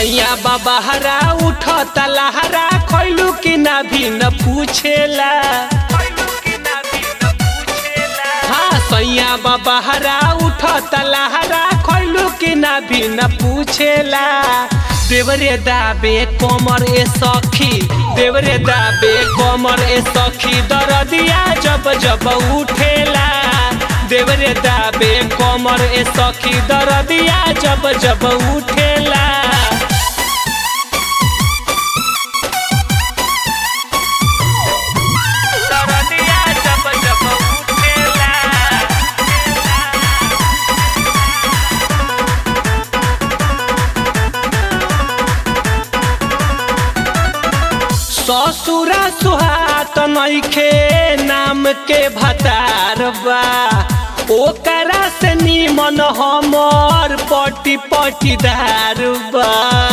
सैया बाबा हरा उठ तलहरा खैलू कि ना भी न पूछेला हाँ सैया बाबा हरा उठ तलहरा खैलू कि ना भी न पूछेला देवरे दाबे कमर ए सखी देवरे दाबे कमर ए सखी दरदिया जब जब उठेला देवरे दाबे कमर ए सखी दरदिया जब जब उठेला दरदिया जब जब उठेला ससुरा सुहात नइखे नाम के भतार बा ओकरा से निमन हमर पटी पटीदार बा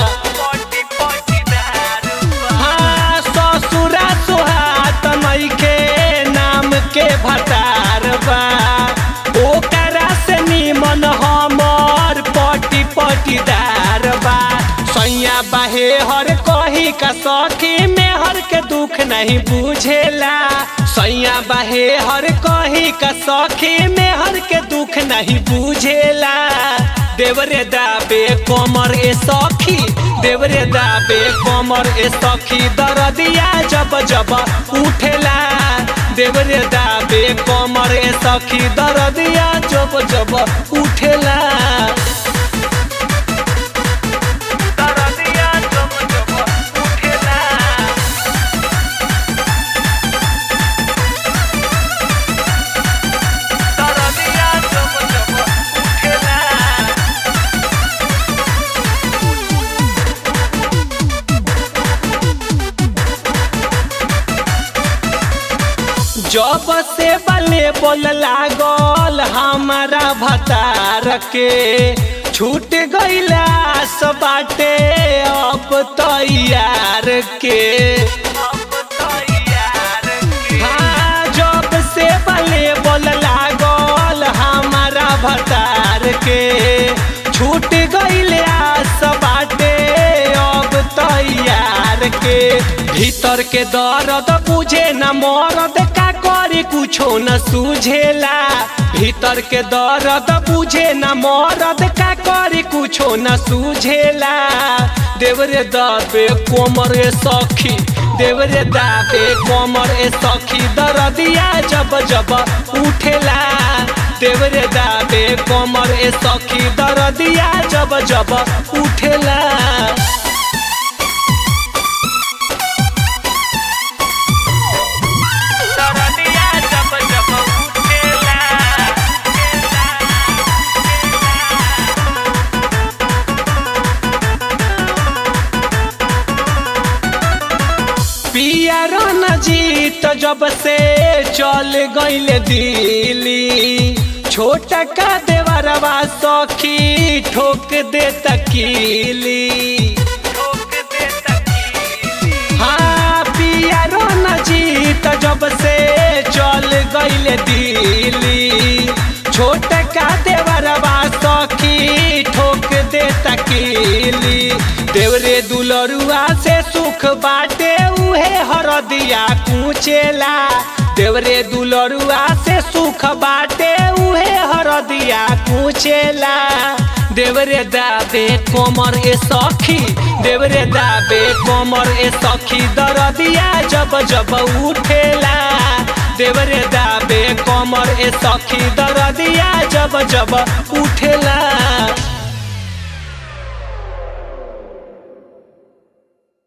हाँ ससुरा सुहात नइखे नाम के भतार बा ओकरा से निमन हमर पटी पटीदार बा सैया बाहे हर कही का सखी में हर के दुख नहीं बुझेला सैया बाहे हर कही का सखी में हर के दुख नहीं बुझेला देवरे दाबे कमर ए सखी देवरे दाबे कमर ए सखी दरदिया जब जब उठेला देवरे दाबे कमर ए सखी दरदिया जब जब उठेला दरदिया जब जब उठेला दरदिया जब जब उठेला जब से बले बोल लागल हमारा भतार के छूट गईला सब बाटे अब तैयार के हाँ जब से बले बोल लागल हमारा भतार के छूट गईले सब बाटे अब तैयार के भीतर के दर्द बुझे न मरद का करे कुछो न सूझेला भीतर के दर्द बुझे न मरद का करे कुछो न सूझेला देवरे दाबे कोमर ए सखी देवरे दाबे कोमर ए सखी दरदिया जब जब उठेला देवरे दाबे कोमर ए सखी दरदिया जब जब उठेला दरदिया जब जब उठेला पिया रन जीत जब से चल गईल दिली छोटा का देवरवा सखी ठोक दे तकीली हाँ पिया रन जीत जब से चल गईल दिली छोटा का देवरवा सखी ठोक दे तकीली देवरे दुलरुआ से सुख बाटे उहे हरदिया कुचेला देवरे दुलरुआ से सुख बाटे उहे हरदिया कुचेला देवरे दाबे कोमर ए सखी देवरे दाबे कोमर ए सखी दरदिया जब जब उठेला देवरे दाबे कोमर ए सखी दरदिया जब जब उठेला